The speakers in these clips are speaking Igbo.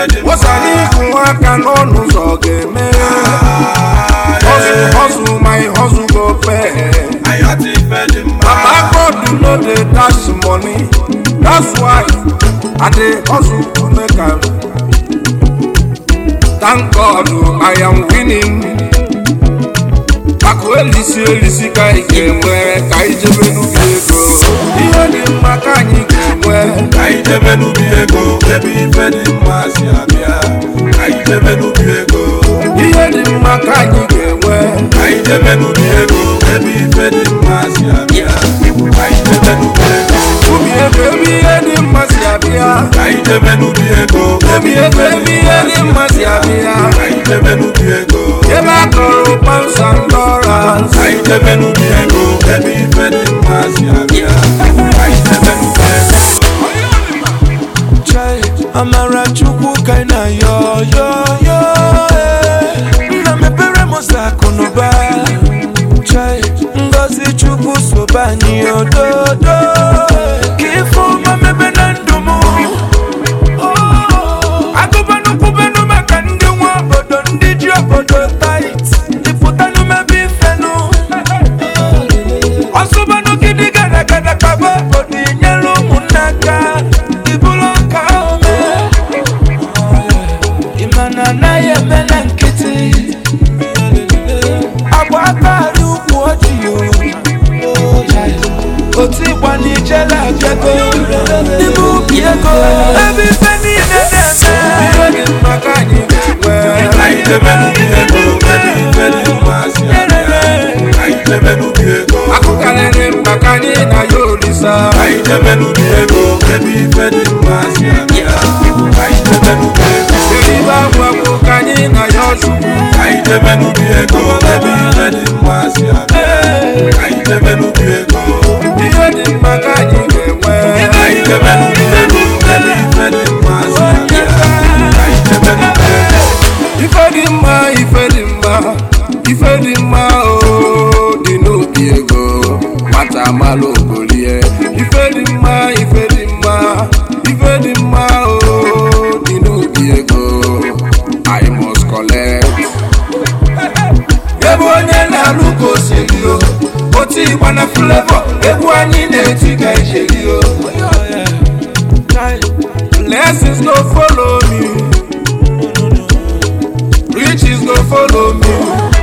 wosara ịkụ aka n'ọnụ ụzọ ga-eme hustle hustle my hustle go pay Papa God no dey dash money that's why I dey hustle to make am thank God I am winning akụ elisi elisi ka anyị ga-enwe ka anyị jebe n'ubi ego ihe dị mma ka anyị ga-enwe Ka anyị jebe n'ubi ego ebe ife dị mma si abịa Ka anyị jebe n'ubi ego ihe dị mma ka anyị ga-enwe Ka anyị jebe n'ubi ego ebe ife dị mma si abịa Ka anyị jebe n'ubi ego ubi ego ebe ihe dị mma si abịa Ka anyị jebe n'ubi ego ubi ego ebe ihe dị mma si abịa Ka anyị jebe n'ubi ego ebe a kọrọ pounds and dollars Ka anyị jebe n'ubi ego ebe ife dị mma si abịa Ka anyị jebe n'ubi ego Chai, amara chukwu ka ị na-ayọ yọ yọ eh. nna mepere m ụzọ akụ na ụba Chai, ngozi chukwu sobe anyị ododo ka ife ọma mebe na ndụ m agụbanụ kwubenụ maka ndị nwe obodo ndị ji obodo tait ịpụtanụ mebe ifenụ ọsụbanụ gidi gara gara kaba obodo inyere ụmụnne aka ibulu ọka ome ịmana anaghị eme na nkịtị agba akari ukwu ọjị otu ịgba n'ijele abịago n'ime ubi ego ebe ife niile na-eme ihe dị mma ka anyị ga-enwe Ka anyị jebe n'ubi ego ebe ife dị mma si abịa Ka anyị jebe n'ubi ego akụ karịrị mma ka anyị na ya olisa Ka anyị jebe n'ubi ego ebe ife dị mma si abịa Ka anyị jebe n'ubi ego eribe agwa bụ ka anyị na ya ọchukwu Ka anyị jebe n'ubi ego ebe ife dị mma si abịa Ka anyị jebe n'ubi ego ihe dị mma ka anyị ga-enwe Ka anyị jebe n'ubi ego ebe ife dị mma si abịa Ka anyị jebe n'ubi ego ife dị mma ife dị mma ife dị mma o dị n'obi ego nwata amala ogolie ife dị mma ife dị mma ife dị mma o dị n'obi ego i must collect ebe onye na-alụ ka o si eri o otu ịgba na flavor egwu anyị na-eti ka ijeri o blessings no follow me riches go follow me.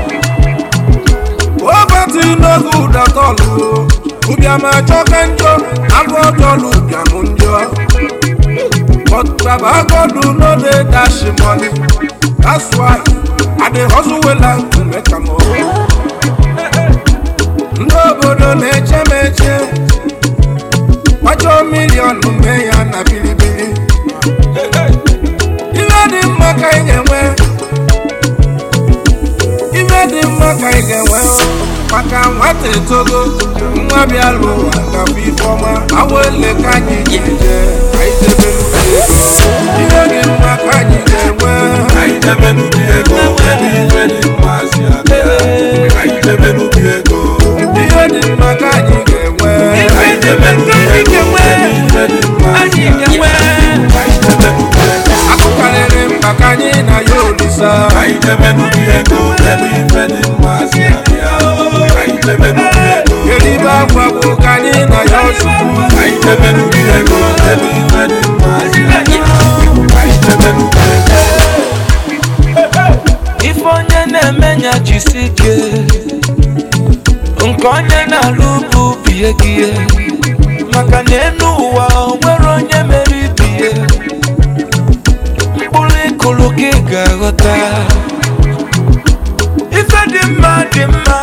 Poverty no good at all. o. Ụbịam achọka njọ, agụ ọjọlụ ụbịam njọ. But Baba God no dey dash money. That's why I dey hustle well and to make am o. Ndị obodo na-eche m eche. Kwachọ milion mee ya na bilibili. Ihe dị mma ka ị ga-enwe. ife dị mma ka ị ga-enwe maka nwata etogo nwa bịa lụ ụwa gafụ ifeọma awele ka anyị ga-eje ka anyị debe n'ubi ego ihe dị mma ka anyị ga-enwe Ka anyị jebe n'ubi ego ebe ife dị mma si abịa Ka anyị jebe n'ubi ego ihe dị mma ka anyị ga-enwe Ka anyị jebe n'ubi ego ebe ife dị mma si abịa Ka anyị jebe n'ubi ego akụ karịrị mkpa ka anyị na ya olisa Ka anyị jebe n'ubi ego ebe ife dị mma si abịa Ka anyị jebe n'ubi ego eribe akwa bụ ka anyị na ya ọchukwu Ka anyị jebe n'ubi ego ebe ife dị mma si abịa Ka anyị jebe n'ubi ego ife onye na-eme nya jisi ike nke onye na-alụ bụ bie gị ihe. maka na enu ụwa o nwere onye mere ibie mkpụrụ ịkụrụ gị ga-aghọta ife dị mma dị mma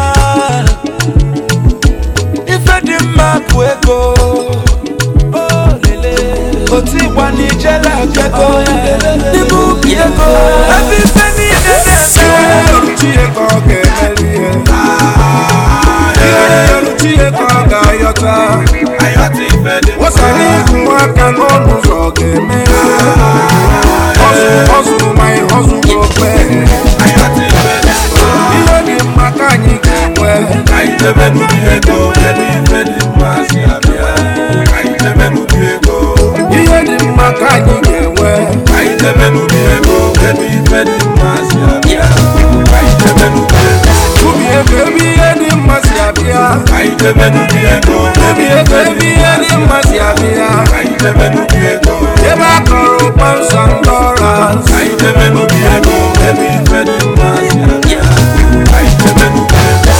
ife dị mma bụ ego Oh, lele. otu ịgba n'ijele abịago n'ime ubi ego ebe ife niile na-eme Chie ka ọ ga-emeri ihe ihe Chie ka ọ ga-ayọta Ayọ̀tí ife dị mma wosara ịkụ aka n'ọnụ ụzọ ga-eme Hustle, hustle, my hustle go pay. Ayọ̀tí ife dị mma ihe dị mma ka anyị ga-enwe Ka anyị jebe n'ubi ego ebe ife dị mma si abịa Ka anyị jebe n'ubi ego ihe dị mma ka anyị ga-enwe Ka anyị jebe n'ubi jebe n'ubi ego Ebi ego ebe ihe dị mma si abịa Ka anyị jebe n'ubi ego ebe a kọrọ kpọnsọ dollars Ka anyị jebe n'ubi ego ebe ife dị mma si abịa Ka anyị jebe n'ubi ego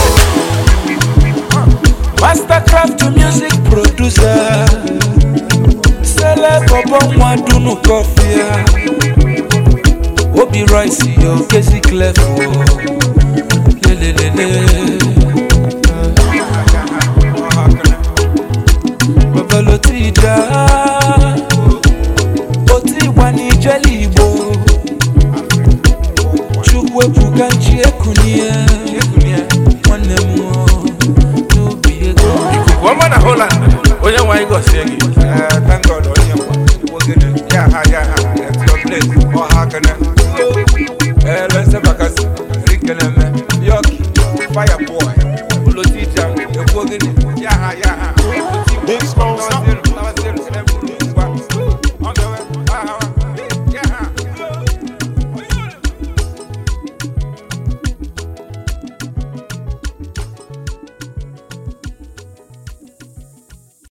Mastercraft music producer Sele bobo nwa dunu kọfịa Obi Rice yo kezi clef o Lelelele Babalo ti da O ti gba n'ijeli Igbo Chukwu ebuka nchi ekunie Nwanne m o n'obi ego ikuku ọma na Holland onye nwe anyị gọzie gị thank God onye nwa Igbo gịnị ya ha ya ha at your place ọ ha kene